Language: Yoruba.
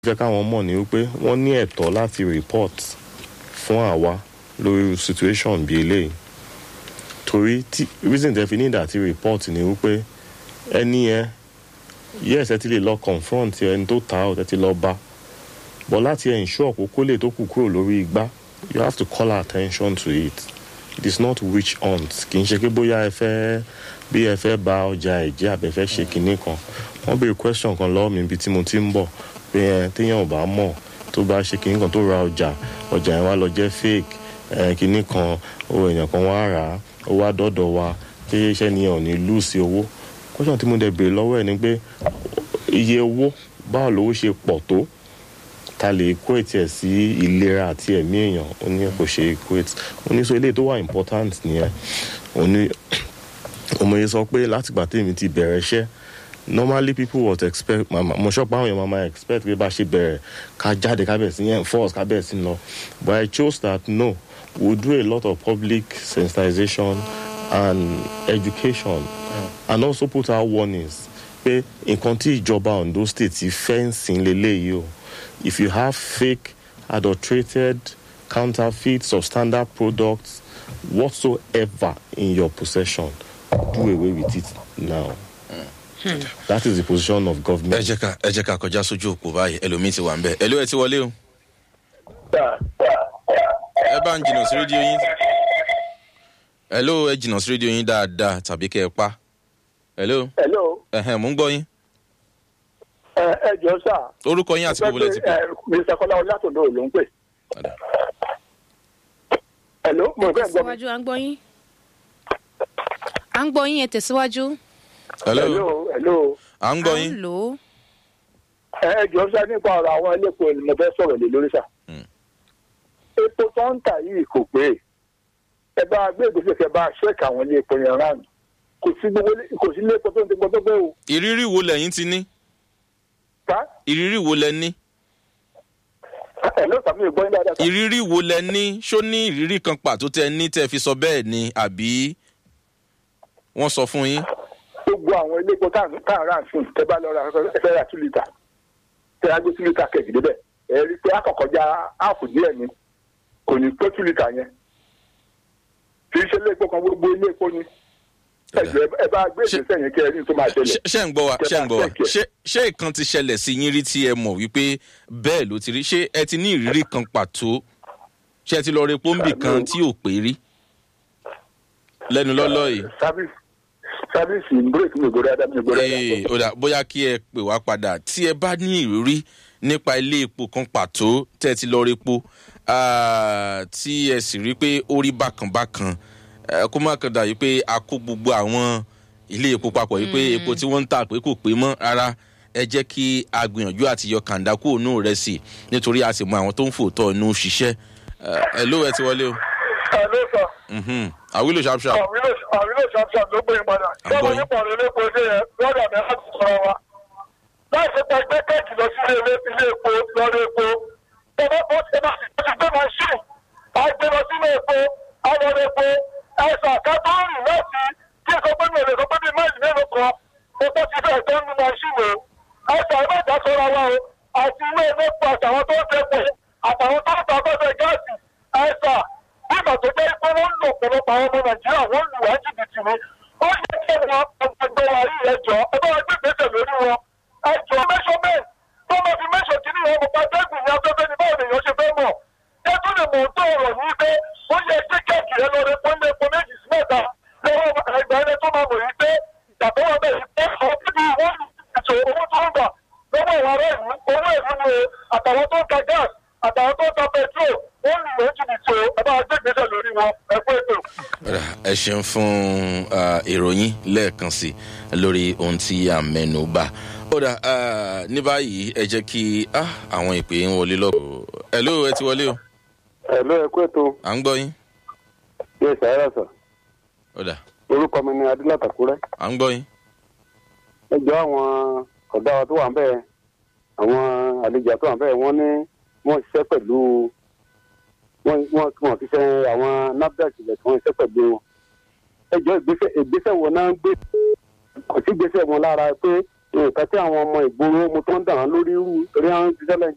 jẹ́ káwọn mọ̀ ní wípé wọ́n ní ẹ̀tọ́ láti report fún àwa lórí situation bíi eléyìí torí tí reason tẹ́ fi ní ìdá tí report ni wípé ẹni yẹn yes ẹ ti lè lọ confront ẹni tó ta ọ̀ tẹ́ ti lọ bá but láti ensure kó kó lè tó kù kúrò lórí igbá you have to call our attention to it it is not witch hunt kì í ṣe pé bóyá ẹ fẹ́ bí ẹ fẹ́ ba ọjà ẹ̀jẹ̀ àbẹ̀ fẹ́ ṣe kinní kan wọ́n béèrè question kan lọ́wọ́ mi ibi tí mo ti ń bọ̀ pé ẹ téèyàn ò bá mọ̀ tó bá ṣe kinní kan tó ra ọjà ọjà yẹn wá lọ jẹ́ fake ẹ kinní kan owó èèyàn kan wá rà á ó wá dọ́dọ̀ wa pé iṣẹ́ ni ẹ̀ ò ní lù sí owó question tí mo dẹ̀ béèrè lọ́wọ́ ẹ̀ ni pé iye owó báwo lówó ṣe pọ̀ tó ta lè equate ẹ̀ sí ìlera àti ẹ̀mí èèyàn ó ní kò ṣe equate ó ní so eléyìí tó wà important nìyẹn ó ní ọmọye sọ pé látìgbà tèmi ti bẹ̀rẹ̀ iṣẹ́ normally people would expect mama mo sọ pé àwọn èèyàn mama expect pé bá ṣe bẹ̀rẹ̀ ká jáde ká bẹ̀rẹ̀ sí yẹn enforce ká bẹ̀rẹ̀ sí lọ but I chose that no we do a lot of public sensitization and education and also put out warnings pé nǹkan tí ìjọba Ondo state ti fẹ́ ń sìn lélẹ́yìí o if you have fake adulterated counterfeit substandard products whatsoever in your possession do away with it now. that is the position of ẹ government. jẹ́ ká ẹ jẹ́ ká kọjá sójú òpó báyìí ẹlòmíín ti wà ń bẹ̀ ẹlò ẹ ti wọlé o ẹ bá ń jìnnà sí rédíò yín ẹlò ẹ jìnnà sí rédíò yín dáadáa tàbí kẹ́ ẹ pa ẹlò hello ẹhẹn mò ń gbọ́ yín ẹ ẹ jọ sá. orúkọ yín àti gbogbo lẹ ti pè. ẹ mr kọlá ọlátòdó ló ń pè. Padà. hello mo fẹ́ gbọ́ mi. tẹ̀síwájú à ń gbọ́ yín à ń gbọ́ yín ẹ tẹ̀síwájú hello hello hello à ń gbọ́ à yín ń lò ó ẹ ẹ jọ sá nípa ọ̀rọ̀ àwọn elépo ni mo fẹ́ sọ̀rọ̀ lé lórí sá. Mm. epo tó ń tà yìí kò pé ẹ bá gbé ìgbésẹ̀ kẹ bá ṣẹ́ẹ̀kì àwọn ilé epo yẹn rán kò sí gbogbo ilé- kò sí ilé epo tó ń ti gbọdọ̀ pé o. ìrírí wo lẹ́yìn ti ní ká ìrírí wo lẹ ní ẹ ló sàmì ìgbọ́ yín dáadáa sá. ìrírí wo lẹ ní ṣó ní ìrírí kan pàtó tẹ ní tẹ fi sọ bẹ́ẹ̀ ni àbí wọ́n sọ fún yín. gbogbo àwọn ilé epo tá à ń rà sùn tẹ bá lọ ra ẹ fẹ́ ra two litre tẹ á gbé two litre kẹ̀kì débẹ̀ ẹ rí i pé akọ̀kọ̀já áàpù díẹ̀ ni kò ní pé two litre yẹn kì í ṣe ilé epo kan gbogbo ilé epo ni ẹ jọ̀ọ́, ẹ bá gbé Ṣé- ìgbésẹ̀ yẹn kí ẹ rí i tó máa ṣẹlẹ̀ ṣé ṣé ń gbọ́ wa Kẹ ṣé ń bá gbọ́ wa check ẹ̀. ṣé ṣé ìkan ti ṣẹlẹ̀ sí yín rí tí ẹ mọ̀ wípé bẹ́ẹ̀ ló ti rí ṣé ẹ ti ní ìrírí kan pàtó ṣé ẹ ti lọ rí pọ́ńbì kan tí ò pé rí lẹ́nu lọ́lọ́ yìí. sábìsì sábìsì bírèkì mi ò gbọ́dọ̀ dáadáa mi ò gbọ́dọ̀ Ee, dáadáa ó dà bóyá kí ẹ pè wá padà tí ẹ bá ní ìrírí nípa ilé epo kan pàtó tẹ́ ẹ ti lọ rí epo ah, tí ẹ sì rí pé ó rí bákan bákan eh, kó má kàn dà yìí pé a kó gbogbo àwọn ilé epo papọ̀ yìí pé epo tí wọ́n ń tà pé kò pé mọ́ rárá ẹ jẹ́ kí a gbìyànjú àti yọ kàńdá kúrò nù rẹ̀ sí nítorí a sì mọ àwọn tó ń fòótọ́ inú ṣiṣẹ́ ẹ ló ẹ ti wọlé o ẹ ló sọ Mhm. àwílò ṣàpṣàp àwílò ṣàpṣàp ló gbé padà À ń gbọ́ yín. nípa ọ̀rọ̀ ilé epo ilé yẹn lọ́dọ̀ mi láti sọ̀rọ̀ wa láì ṣe pé gbé kéèkì lọ sí ilé ilé epo lọ́dọ̀ epo ẹ bá bọ́ ẹ bá ti gbé machine á gbé lọ sí ilé epo á lọ rẹ epo ẹ̀sà kátó rìn láti kí èso pé mi ò lè sọ pé bíi máìlì mélòó kan epo ti fẹ́ tó ń nu machine o ẹ̀sà ẹ má dá sọ́ra wa o àti ilé epo àtàwọn tó ń tẹ́pọ̀ àtàwọn tó ń ta afẹ́fẹ́ gáàsì ẹ̀sà nígbà tó jẹ́ pé wọ́n ń lò ọ̀pọ̀lọpọ̀ àwọn ọmọ nàìjíríà wọ́n lù wá jìbìtì ni ó yẹ kí wọn ọgbọgbọ wa rí ẹjọ́ ẹ bá wọn gbé ìgbésẹ̀ lórí wọn ẹjọ́ measurement tó máa fi measure kí ni wọn mo pa dẹ́gùn ní afẹ́fẹ́ ní báwo lèèyàn ṣe fẹ́ mọ̀ ẹ tún lè mọ̀ tó ọ̀rọ̀ ní pé ó yẹ kí kẹ́ẹ̀kì rẹ lọ rẹ pọ́n lé epo méjì sí mẹ́ta lọ́wọ́ ẹgbẹ́ ẹni tó máa mọ̀ yìí pé ìtàkùn wọn bẹ̀ yìí pé àwọn bíbí wọn ètò owó tó ń gbà lọ́wọ́ ìwà rẹ̀ yìí owó ìlú ni àtàwọn tó ń ta gas àtàwọn tó ń ta petrol wọ́n lù wọ́n jìbìtì o ẹ bá gbé ìgbésẹ̀ lórí wọn ẹ kú ètò. Ọ̀rà, ẹ ṣeun fún ah, ìròyìn lẹ́ẹ̀kan sí lórí ohun tí a mẹ́nu bà. Ọ̀rà ní báyìí ẹ jẹ́ kí ah, àwọn ìpè ń wọlé lọ́pọ̀. Hello ẹ ti wọlé o. ẹ ló ẹ kú ètò À ń gbọ́ yín. yóò ṣàyẹ̀rọ sọ Ọ̀dà orúkọ mi ni adúlátàkúrẹ́ à ń gbọ́ yín. ẹ jọ àwọn ọ̀gá wa tó wà ń bẹ̀ àwọn àlejò tó wà ń bẹ̀ wọ́n ní wọ́n ṣiṣẹ́ pẹ̀lú wọ́n wọ́n wọ́n fi ṣe àwọn nafdac ilẹ̀ tí wọ́n ṣiṣẹ́ pẹ̀lú wọn. ẹ jọ ìgbésẹ̀ ìgbésẹ̀ wo náà ń gbé kò sí ìgbésẹ̀ wọn lára pé nǹkan tí àwọn ọmọ ìgboro mo tó ń dàn án lórí irú torí àwọn ti ṣẹlẹ̀